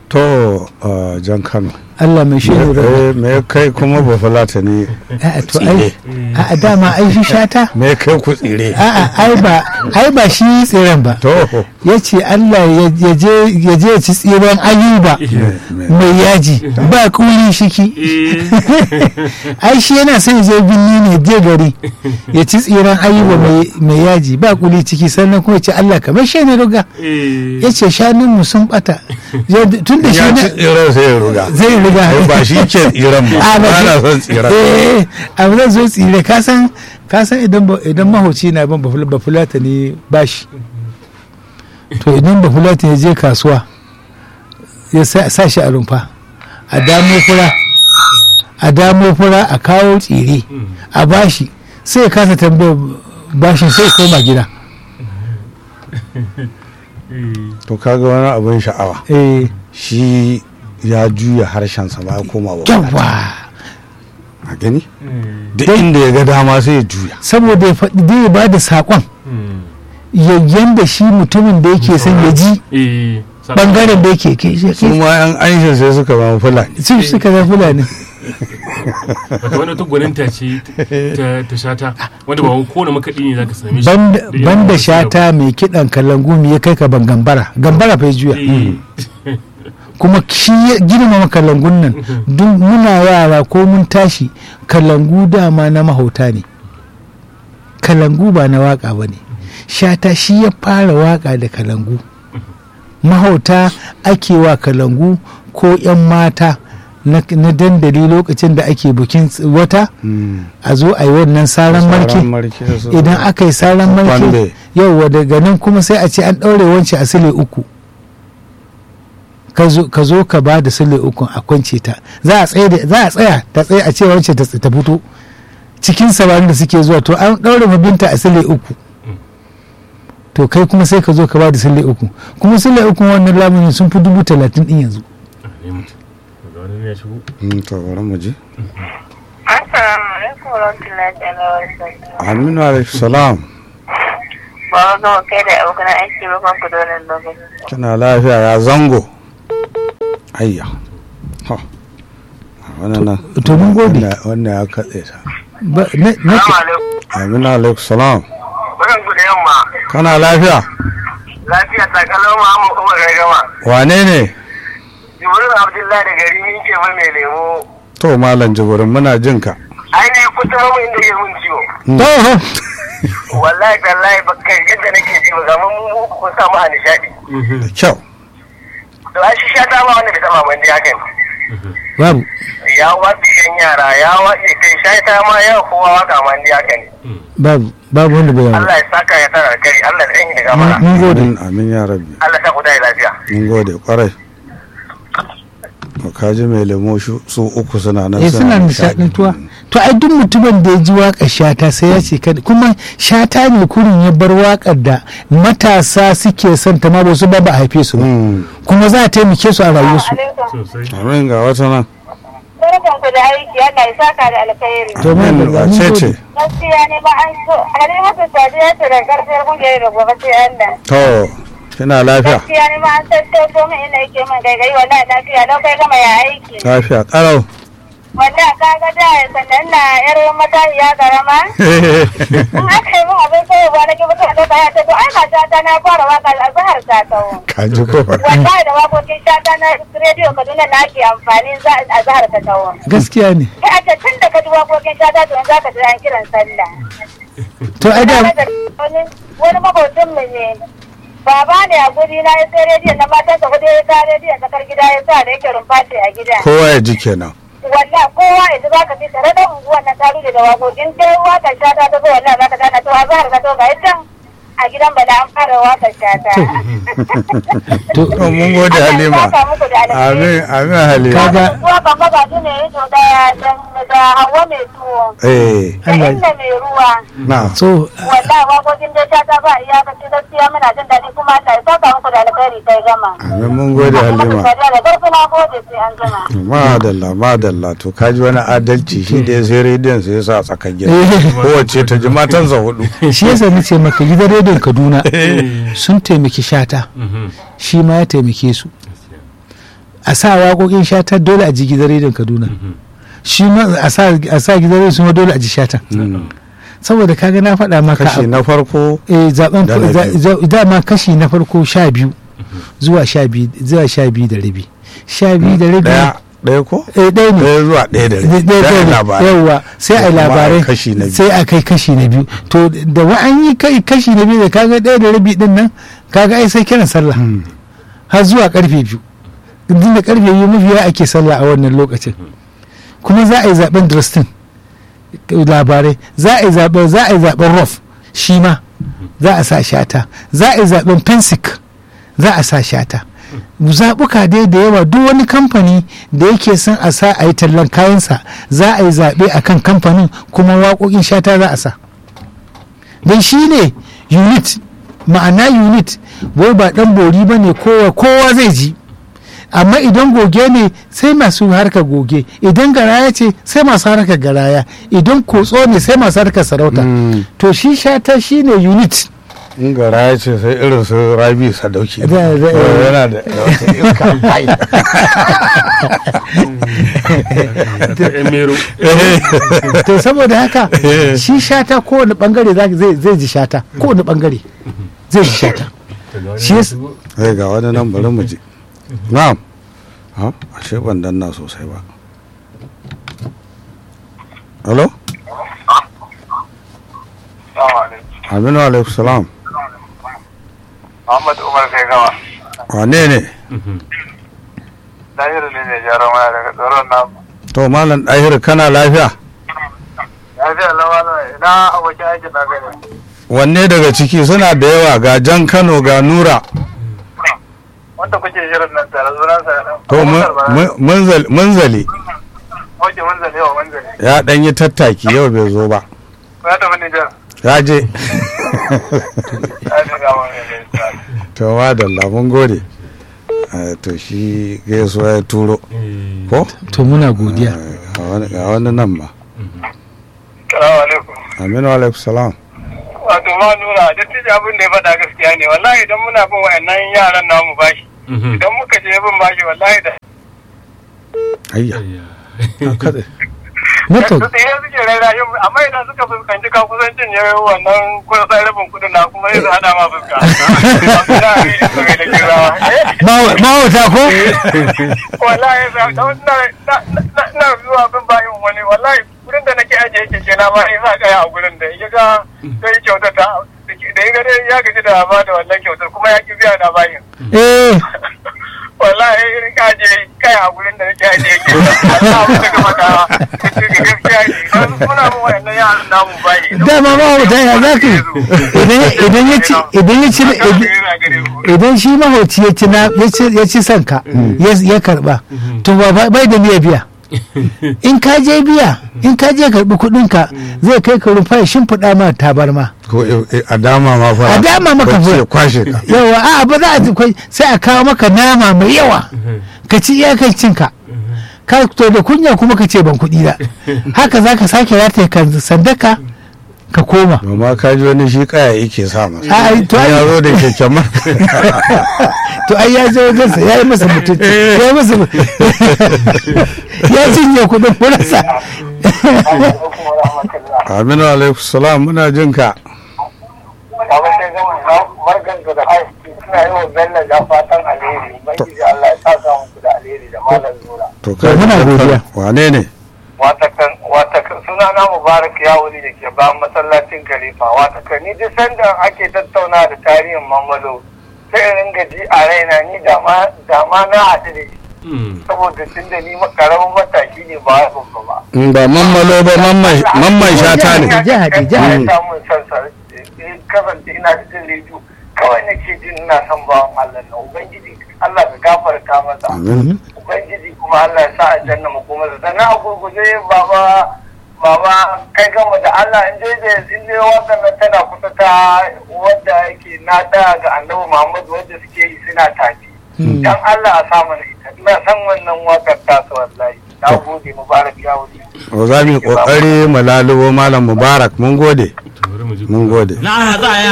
to uh, jan kano Allah mai shi ne Eh, me kai kuma ba fulata ne a'a to ai a dama ai shi shata me kai ku tsire a'a ai ba ai ba shi tsiren ba to ya ce Allah ya ya je ya je ya ci tsiren ayuba mai yaji ba kuli shiki ai shi yana son ya je binni ne je gari ya ci tsiren ayuba mai- mai yaji ba kuli ciki sannan kuma ya ce Allah kamar shi ne ruga ya ce shanunmu sun bata tun da shi ya na ci tsiren sai ya ruga zai riga Ai, ba shi ke tsiren ba A, ba ba shi- na son tsiren eh abu zan zo tsire ka san ka san idan ba- idan mahauci na ban ba fulata ne bashi to idan ba fulata ya je kasuwa ya sa sa shi a rumfa a damo fura a damo fura a kawo tsire a bashi sai ya kasa tambayar bashin sai ya koma gida to kaga wani abin sha'awa eh shi ya juya harshensa ba ya koma ba yawa a gani duk inda ya ga dama sai ya juya saboda ya faɗi dai ya ba da saƙon yayyan da shi mutumin da yake son ya ji bangaren da yake ke su ma yan aisha sai suka zama fulani su suka zan fulani wata wani wata gwaninta ce ta- ta shata wanda ba kowane makaɗi ne za ka same shi banda da yawan banda wasu shata mai kiɗan kalangu me ya kai ka ban gambara gambara fa ya juya Eh, kuma shi ya girmama kalangun nan duk muna yara ko mun tashi kalangu dama na mahauta ne kalangu ba na waka ba ne shata shi ya fara waka da kalangu mahauta ake wa kalangu ko 'yan mata na na dandali lokacin da ake bukin ts- wata a zo a yi wannan saran marke idan aka yi saran marke Kwande. yauwa daga nan kuma sai a ce an ɗaure wance a sile uku ka zo- ka zo ka ba da sile uku a kwance ta za a tsaye da- za a tsaya ta tsaye a ce wance ta ta fito cikin samarin da suke zuwa to an ɗaure mabinta a sile uku to kai kuma sai ka zo ka ba da sile uku kuma sile uku wannan lamunin sun fi dubu talatin din yanzu ne mutum. Daga wani ne ya shigo. Mm, to bari mu ji Assalamu alaikum warahmatullahi ta'ala wa barakatuh. aminu alaihi salam Ba wa gama kai da abokan aiki ba kan ku da wannan lokaci. kina lafiya ya zango ayya ha wannan nan to mun gode. wannan- wannan ya katse ta Ba- na- na- aminu alaihi salam Barkan ku da yamma. kana lafiya Lafiya ta kalau Muhammad Umar ya gama. wane ne Jibril Abdullahi da gari min ke mai mai lemo. to malam jibirin muna jin ka Ai ne kusa mamu inda ke mun ciwo. Toho. Wallahi tallahi ba kai yadda nake ji ba ga mun mu uku kun samu a nishadi. da kyau To ai shi sha ta ba wanda bai taba ban dai hakan. babu Ya watsi yan yara ya watsi kai sha ta ma ya kowa waka man dai hakan. babu babu wanda bai yawa Allah ya saka ya tara kai Allah ya tsanyi da gamara. mun gode amin amin ya rabbi Allah ta ku dai lafiya. mun gode kwarai to kaji mai lemo shu- su uku suna nan eh suna nishadantuwa to ai duk mutumin da ya ji waƙar shata sai ya ce kada kuma shata ne kurin ya bar waƙar da matasa suke son ta ma ba su ba ba a haife su ba Mm, kuma za a taimake su a rayuwarsu Alaikum. Sosai. amin ga wata nan Barkan ku da aiki Allah ya saka da alkhairi. to mai amin da wace ce Gaskiya ne ba an so Halimatu Sadiya ce da karfiyar kungiyar da gobe sai Allah. to kina lafiya Gaskiya ne ba an tattauto min inda yake min gaigai wallahi lafiya lau kai gama ya aiki. lafiya karau Wallahi ka ga da sannan na yar matahiya karama. In aka yi min abin sai ba na ki mutum da ya ce to ai mata ta na fara waka azhar ta tawo. kaji ko Wallahi da wakokin shata na rediyo Kaduna na ake amfani za a zahar ta tawo. gaskiya ne Kai a tun da ka ji wakokin shata to za ka ji an kiran sallah. to ai da wani wani makwabcin mu ne baba ne a guri na ya sai rediyon na matansa hudu ya sa rediyon tsakar gida ya sa da yake rumfa ce a gida kowa ya ji kenan wallah kowa yanzu za ka fi tare da unguwan na taru da wakokin sai wakar shata ta zo wallah za ka gana to a zahar ka to ga can a gidan bala an fara wakar shata to to mun gode halima amin amin halima Kaga- zuwa kan maza su ne to da da hawa mai tuwo eh da Allah- inda mai ruwa na so wallahi wakokin da shata ba iyakaci gaskiya muna jin daɗi kuma Allah ya saka muku da alkhairi kai gama amin mun gode halima da garfi na gode sai an gama madalla madalla to kaji wani adalci shi da ya sai rediyon sai ya sa a tsakar gida eh, kowace ta ji matansa hudu shi yasa nace maka gidan rediyon Kaduna sun taimaki shata Mhm. shi ma ya taimake su a sa waƙoƙin shata dole a ji gidan rediyon kaduna shi ma a sa a sa gidan rediyon su ma dole a ji shatan saboda kaga na faɗa maka kashi na farko eh zaben Da na za- biyu. za- dama kashi na farko sha biyu zuwa sha biyu zuwa sha biyu da rabi sha biyu da rabi daya daya ko eh ɗaya ne daya zuwa daya da Ɗaya- rabi ɗaya- Daya ɗaya ne. labarai yawwa sai a yi kuma a labarai kashi na biyu. sai a kai kashi na biyu to da wa an yi kai kashi na biyu da kaga ɗaya da rabi din nan kaga ai sai kiran sallah har zuwa karfe biyu din da karfe biyu mafiya ake sallah a wannan lokacin kuma za a yi zaben Dresden labarai za a yi zaben za a yi zaben Rof shi ma za a sa shata za a yi zaben Pensic za a sa shata zaɓuka dai da yawa duk wani kamfani da yake son a sa a yi tallan kayansa za a yi zaɓe a kan kamfanin kuma waƙoƙin shata za a sa don shi ne unit ma'ana unit wai ba ɗan bori ba ne kowa kowa zai ji amma idan goge ne sai masu harkar goge idan garaya ce sai masu harkar garaya idan kotso ne sai masu harkar sarauta Mm. to shi shata shi ne unit in gara ya ce sai irin su rabi sadauki Da- da- yana da wata iska ai. ta yan mero to saboda haka shi shata kowane bangare za- zai zai ji shata kowane bangare zai ji shata Shi yasa- sai ga wani nan bari mu ji na'am ha ashe ban danna sosai ba hello aminu alaikum salam Muhammad Umar kai gama. wane ne Lahiru ne mai jaron waya daga tsoron namu. to malam ɗahir kana lafiya Lafiya lawa ina abokin aikin na gani. wanne daga ciki suna da yawa ga jan kano ga nura Wanda kuke shirin nan tare sunan sa nan. to mun- mun- munzal- munzali Oke mun zane wa mun zane. ya ɗan yi tattaki yau bai zo ba Ya tafi Nijar. ya je Ya ne ga wani ne. to madalla mun gode Eh, to shi gaisuwa ya turo ko to muna godiya Eh, ga wani- ga wani nan ma Salamu alaikum. aminu alaikum salam Wato ma nura dattijo abin da ya faɗa gaskiya ne wallahi idan muna bin wa'annan yaran namu bashi. Idan muka je bin bashi wallahi da ayya kada network su tsaye suke raira yin amma idan suka fuskanci ka kusan cinye wannan kusan rabin kudin na kuma yanzu hada ma fuska. Abin da ne su mai da kirawa. mawata ko wallahi da da na na na zuwa bin bayin wani wallahi gurin da nake ajiye keke na ma in sa kaya a gurin da ya ga sai kyautar ta da ya ga dai ya gaji da ba da wannan kyautar kuma ya ki biya na bayin eh wallahi irin ka ajiye kaya a gurin da nake ajiye keke Allah mu daga maka kace ga gaskiya ne dan muna mun wayannan yaran namu bayi dama mawata ya za ka yi? Idan- idan ya ci idan ya ci idan shi mahauci ya ci na ya ci ya ci sanka ya ya karba to ba ba- bai da niyya biya in ka je biya in ka je karbi kudin ka zai kai ka rufa ya shimfiɗa ma tabarma ko eh, eh, a dama ma fa A dama maka bacci fa. ya kwashe ka yawa a ba za a ji kwai sai a kawo maka nama mai yawa ka ci iyakar cinka ka to da kunya kuma ka ce ban kuɗi da haka za ka sake rataye kan sandaka ka koma amma ka ji wani shi kaya yake sa masa a ai, to ai- ya zo da keken ma to ai ya je wajensa ya yi masa mutunci ya yi masa mu- ya cinye kuɗin kurasa aminu alaikum salam muna jin ka Baba sai gama barkan da aiki suna yi wa Bello da fatan alheri. Ubangiji Allah ya saka muku da alheri da malam Nura. to kai muna godiya. wane ne watakan watakan suna na mubarak ya wuri da ke bayan masallacin khalifa watakan ni duk sanda ake tattauna da tarihin mamalo sai in ringa ji a raina ni da ma da ma na haɗu da shi saboda tun da ni karamin matashi ne ba ya babba ba Mm, ba mammalo ba mamman mamman shata ne Jihadi, jihadi. ya samun sansa in kasance ina da jin rediyo kawai nake jin ina son bawan Allah na ubangiji Allah ka gafarta masa amin ubangiji kuma Allah ya sa a janna mu kuma sannan a gurguje baba baba kai gama da Allah in dai da in dai wannan nan tana kusa ta wanda yake na da ga Annabi Muhammad wanda suke yi suna tafi dan Allah a sa mana ita ina san wannan wakar ta su wallahi na gode mubarak ya wuce to za mu yi kokari mu lalubo malam mubarak mun gode bari mu ji mun gode na haɗa